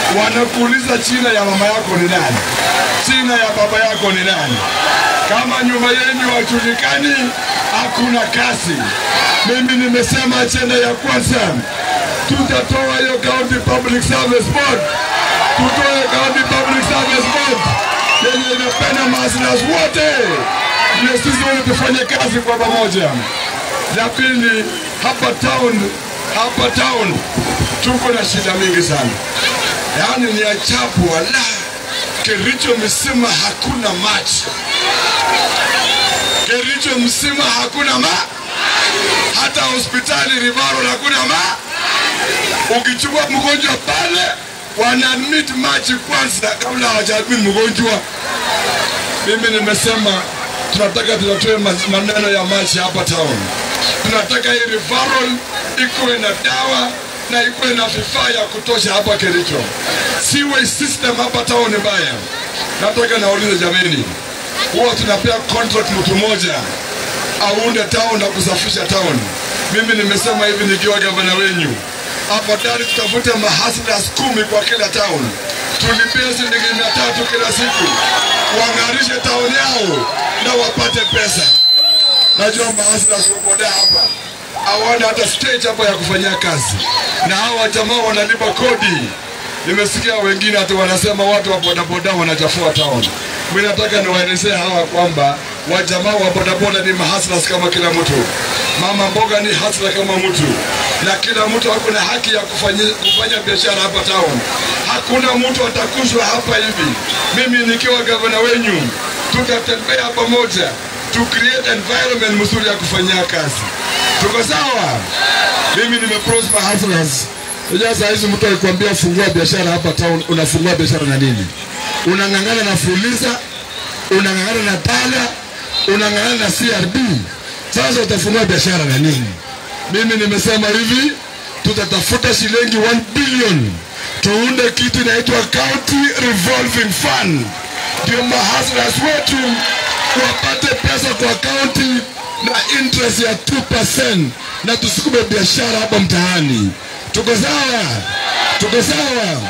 wanakuuliza china ya mama yako ni nani, china ya baba yako ni nani. Kama nyuma yenu wajulikani, hakuna kazi. Mimi nimesema ajenda ya kwanza, tutatoa hiyo County Public Service Board, tutoe County Public Service Board yenye inapenda maslahi wote, ndio sisi wote tufanye kazi kwa pamoja. La pili, hapa town, hapa town tuko na shida mingi sana, yaani ni ajabu, wala Kericho mzima hakuna maji, Kericho mzima hakuna ma hata hospitali Rivaro hakuna ma. Ukichukua mgonjwa pale, wana admit maji kwanza kabla hawajaadmit mgonjwa. Mimi nimesema tunataka tunatoe ma- maneno ya maji hapa town. Tunataka hii referral ikuwe na dawa na ikuwe na vifaa ya kutosha hapa Kericho. Sewage system hapa town ni mbaya. Nataka naulize jameni, huwa tunapea contract mtu mmoja aunde town na kusafisha town. Mimi nimesema hivi nikiwa gavana wenyu, afadhali tutafute mahaslas kumi kwa kila town, tulipie shilingi mia tatu kila siku, wang'arishe town yao na wapate pesa. Najua mahaslas waboda hapa hawana hata stage hapa ya kufanyia kazi, na hawa jamaa wanalipa kodi. Nimesikia wengine hata wanasema watu wa bodaboda wanachafua town. Mimi nataka niwaelezee hawa kwamba wajamaa wa bodaboda ni mahaslas kama kila mtu. Mama mboga ni hasla kama mtu, na kila mtu ako na haki ya kufanya, kufanya biashara hapa town. Hakuna mtu atakushwa hapa hivi. Mimi nikiwa gavana wenyu, tutatembea pamoja to create environment mzuri ya kufanyia kazi. Tuko sawa? Mimi nimeprosper hustlers. Unajua saa hizi mtu akikwambia fungua biashara hapa town, unafungua biashara na nini? Unang'ang'ana na Fuliza, unang'ang'ana na Tala, unang'ang'ana na CRB. Sasa utafungua biashara na nini? Mimi nimesema hivi, tutatafuta shilingi 1 billion tuunde kitu inaitwa County Revolving Fund, ndio mahaslas wetu wapate pesa kwa county na interest ya 2% na tusukume biashara hapa mtaani. Tuko sawa? Tuko sawa?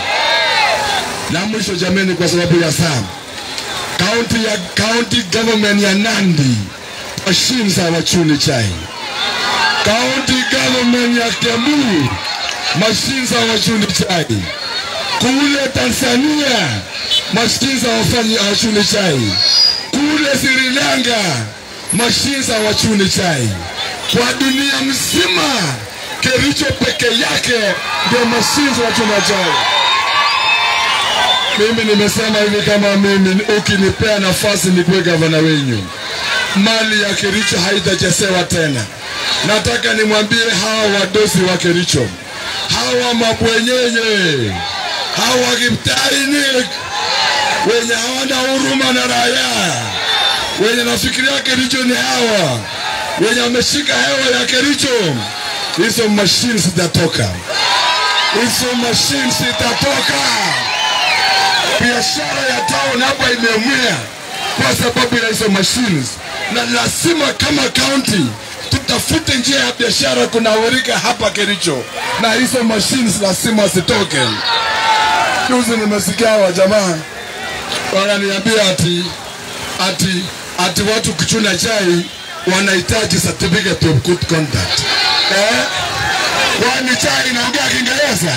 Na mwisho jameni, kwa sababu ya saa, county ya county government ya Nandi machines hawachuni chai. County government ya Kiambu machines hawachuni chai. Kule Tanzania machines hawafanyi hawachuni chai. Kule Sri Lanka machines hawachuni chai. Kwa dunia mzima Kericho peke yake ndio machines wachuna chai. Mimi nimesema hivi, kama mimi ukinipea nafasi nikuwe gavana wenyu, mali ya Kericho haitachesewa tena. Nataka nimwambie hawa wadosi wa Kericho, hawa mabwenyenye, hawa kiptainik wenye hawana huruma na raia, wenye nafikiria Kericho ni hawa wenye wameshika hewa ya Kericho, hizo mashine zitatoka, hizo mashine zitatoka biashara ya town hapa imeumia kwa sababu ya hizo machines, na lazima kama county tutafute njia ya biashara kunawirika hapa Kericho, na hizo machines lazima zitoke. Juzi nimesikia wa jamaa wananiambia ati ati ati watu kuchuna chai wanahitaji certificate of good conduct eh? Kwani chai inaongea Kiingereza?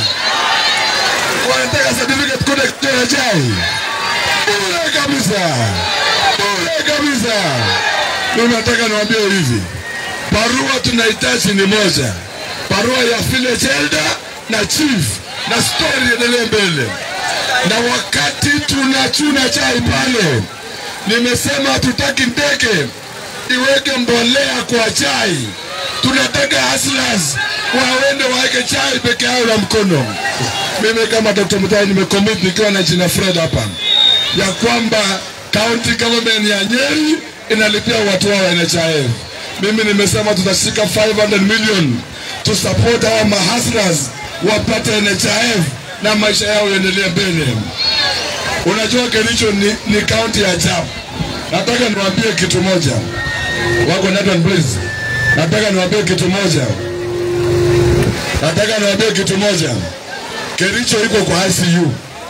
wanataka certificate kule kutoa chai bure kabisa, bure kabisa. Mimi nataka niwaambie hivi, barua tunahitaji ni moja, barua ya village elder na chief, na story iendelee mbele. Na wakati tunachuna chai pale, nimesema hatutaki ndege iweke mbolea kwa chai, tunataka hustlers waende waeke chai peke yao na mkono. Mimi kama Dr. Mutai nimecommit nikiwa na jina Fred hapa ya kwamba county government ya Nyeri inalipia watu wao NHIF. Mimi nimesema tutashika 500 million to support hawa mahustlers wapate NHIF na maisha yao yaendelee mbele. Unajua Kericho ni, ni county ya ajabu. Nataka niwaambie kitu moja, wako Nathan please. Nataka niwaambie kitu moja, nataka niwaambie kitu moja. Kericho iko kwa ICU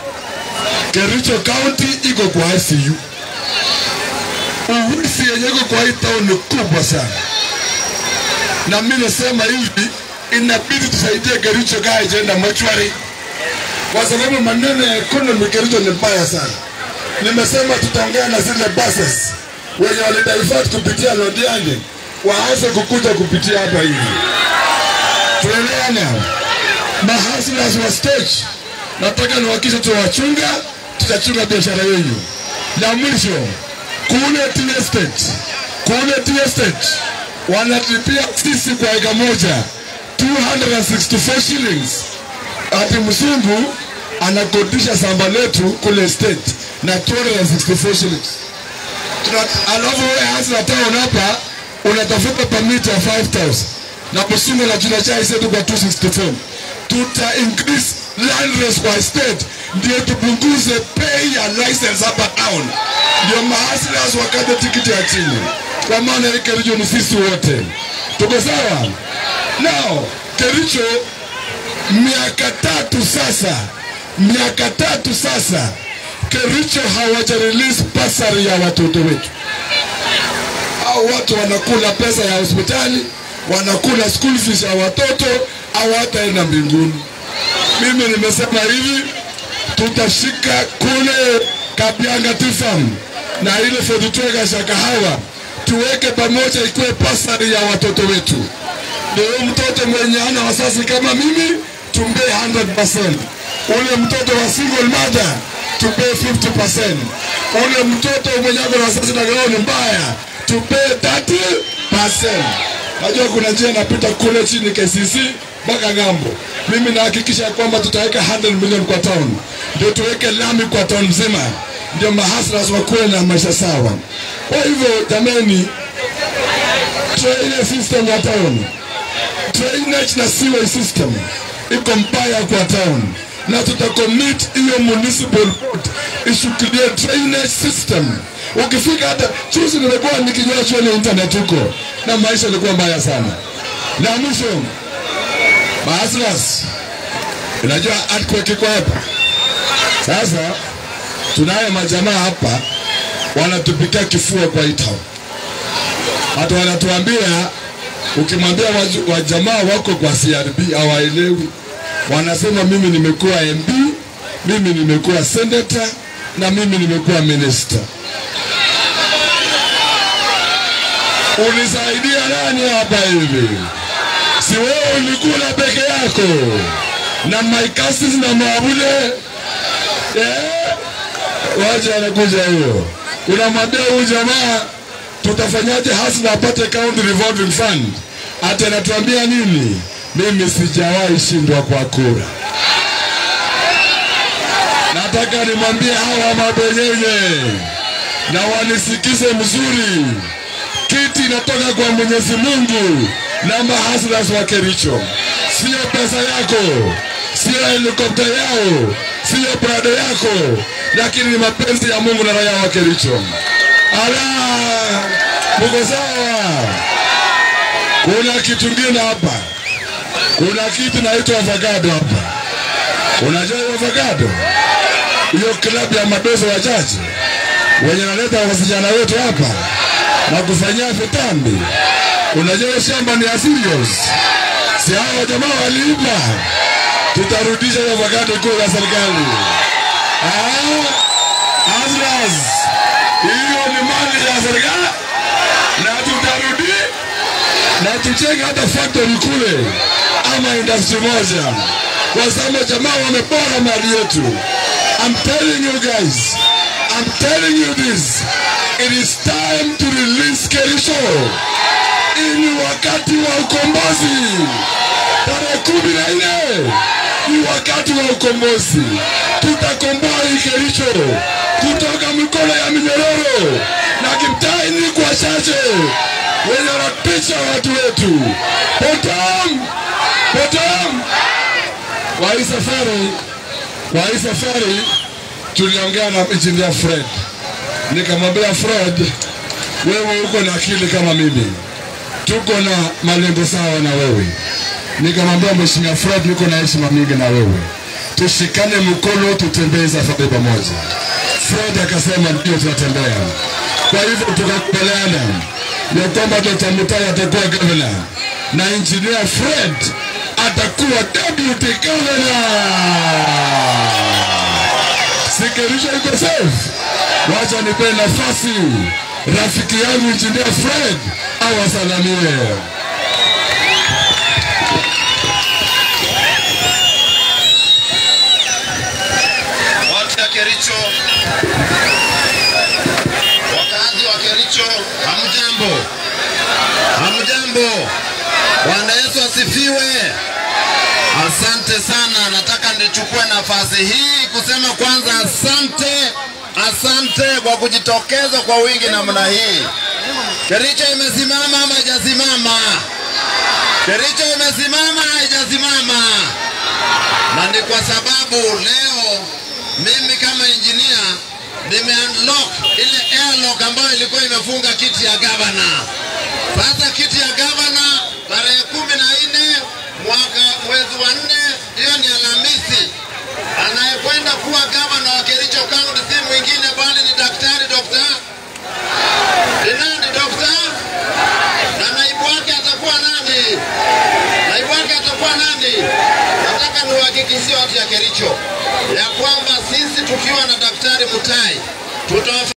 Kericho County iko kwa ICU. Uwisi yenye iko kwa hii town ni kubwa sana, na mimi nasema hivi, inabidi tusaidie Kericho kaa ijaenda mochwari, kwa sababu maneno ya economy Kericho ni mbaya sana. Nimesema tutaongea na zile buses wenye walidivert kupitia Londiani waanze kukuja kupitia hapa hivi, tuelewana. Mahasilas wa stage, nataka niwakisha tuwachunga, tutachunga biashara yenu. La mwisho kule Tea Estate, kule Tea Estate wanatulipia sisi kwa eka moja 264 shillings. Ati mzungu anakodisha samba letu kule state na 264 shillings. Tuna- Alafu wewe hasa town hapa unatafuta permit ya 5000 na mzungu anachuna chai zetu kwa 264 tuta increase land rates kwa state ndio tupunguze pay ya license hapa town, ndio mahasilas wakate tikiti ya chini, kwa maana hii Kericho ni sisi wote, tuko sawa? Now Kericho miaka tatu sasa, miaka tatu sasa Kericho hawaja release basari ya watoto wetu au watu wanakula pesa ya hospitali, wanakula school fees ya watoto, hawataenda mbinguni. Mimi nimesema hivi, tutashika kule Kabianga Tifam na ile Fedutwega Shakahawa, tuweke pamoja, ikuwe pasari ya watoto wetu. Ndio huyo mtoto mwenye ana wazazi kama mimi, tumpee 100%. Ule mtoto wa single mother tumpee 50%. Ule mtoto mwenye ako na wazazi na gao ni mbaya tupee 30%. Najua kuna njia inapita kule chini KCC mpaka ng'ambo. Mimi nahakikisha kwamba tutaweka 100 million kwa town, ndio tuweke lami kwa town nzima, ndio mahaslas wakuwe na maisha sawa. Kwa hivyo jameni, drainage system ya town, drainage na sewage system iko mbaya kwa town na tutacommit hiyo municipal board ishukilie drainage system. Ukifika hata juzi, nimekuwa nikinywa chuoni internet huko na maisha ilikuwa mbaya sana. Na mwisho Maaslas, unajua earthquake iko hapa sasa. Tunaye majamaa hapa wanatupikia kifua kwa hii town, hata wanatuambia ukimwambia waju- wajamaa wako kwa CRB hawaelewi. Wanasema mimi nimekuwa MB, mimi nimekuwa senator na mimi nimekuwa minister. Ulisaidia nani hapa hivi? Si wewe ulikula peke yako na my cousins na mabule eh? Waje anakuja hiyo, unamwambia huyu jamaa tutafanyaje hasa apate county revolving fund, ati anatuambia nini? Mimi sijawahi shindwa kwa kura. Nataka nimwambie hawa mabenyenye na wanisikize mzuri, kiti inatoka kwa Mwenyezi Mungu na mahaslas wa Kericho, sio pesa yako, sio helikopta yao, sio prado yako, lakini ni mapenzi ya Mungu na raia wa Kericho. Ala, muko sawa? Kuna kitu kingine hapa, kuna kitu naitwa avocado hapa. Unajua hiyo avocado? Hiyo klabu ya madozo wachache wenye naleta wasichana wetu hapa na kufanyia vitambi. Unajua hiyo shamba ni ya serious, si hao jamaa waliiba. Tutarudisha hiyo avocado kuu ya serikali. Ah, Aslas, hiyo ni mali ya serikali na tutarudi na tuchenge hata factory kule ama industry moja, kwa sababu jamaa wamepora mali yetu. I'm telling you guys, I'm telling you this, it is time to release Kericho. Hii ni wakati wa ukombozi, tarehe kumi na nne ni wakati wa ukombozi. Tutakomboa hii Kericho kutoka mikono ya minyororo na kimtaini kwa chache wenye wanatisha watu wetu. Potom, potom. Kwa hii safari, kwa hii safari tuliongea na engineer Fred, nikamwambia Fred, wewe uko na akili kama mimi, tuko na malengo sawa na wewe. Nikamwambia Mheshimiwa Fred, niko na heshima mingi na wewe tushikane mkono, tutembee safari pamoja. Fred akasema ndio, tunatembea. Kwa hivyo tukakubaliana ya kwamba Dr. Mutai atakuwa gavana na engineer Fred atakuwa deputy governor. Sikirisha iko safe. Wacha nipe nafasi rafiki yangu engineer Fred awasalamie. Watu ya Kericho, wakazi wa Kericho, hamjambo, hamjambo. Bwana Yesu asifiwe. Asante sana. Nataka nichukue nafasi hii kusema kwanza, asante, asante kwa kujitokeza kwa wingi namna hii. Kericho imesimama ama haijasimama? Kericho imesimama haijasimama? na ni kwa sababu leo mimi kama injinia nime unlock ile airlock ambayo ilikuwa imefunga kiti ya gavana. Sasa kiti ya gavana tarehe kumi na nne mwaka mwezi wa nne, hiyo ni Alhamisi. Anayekwenda kuwa gavana wa Kericho County si mwingine bali ni daktari Dr. ni nani Dr. na naibu wake atakuwa nani? Naibu wake atakuwa nani? Nataka niwahakikishie watu ya Kericho ya kwamba sisi tukiwa na Daktari Mutai tuta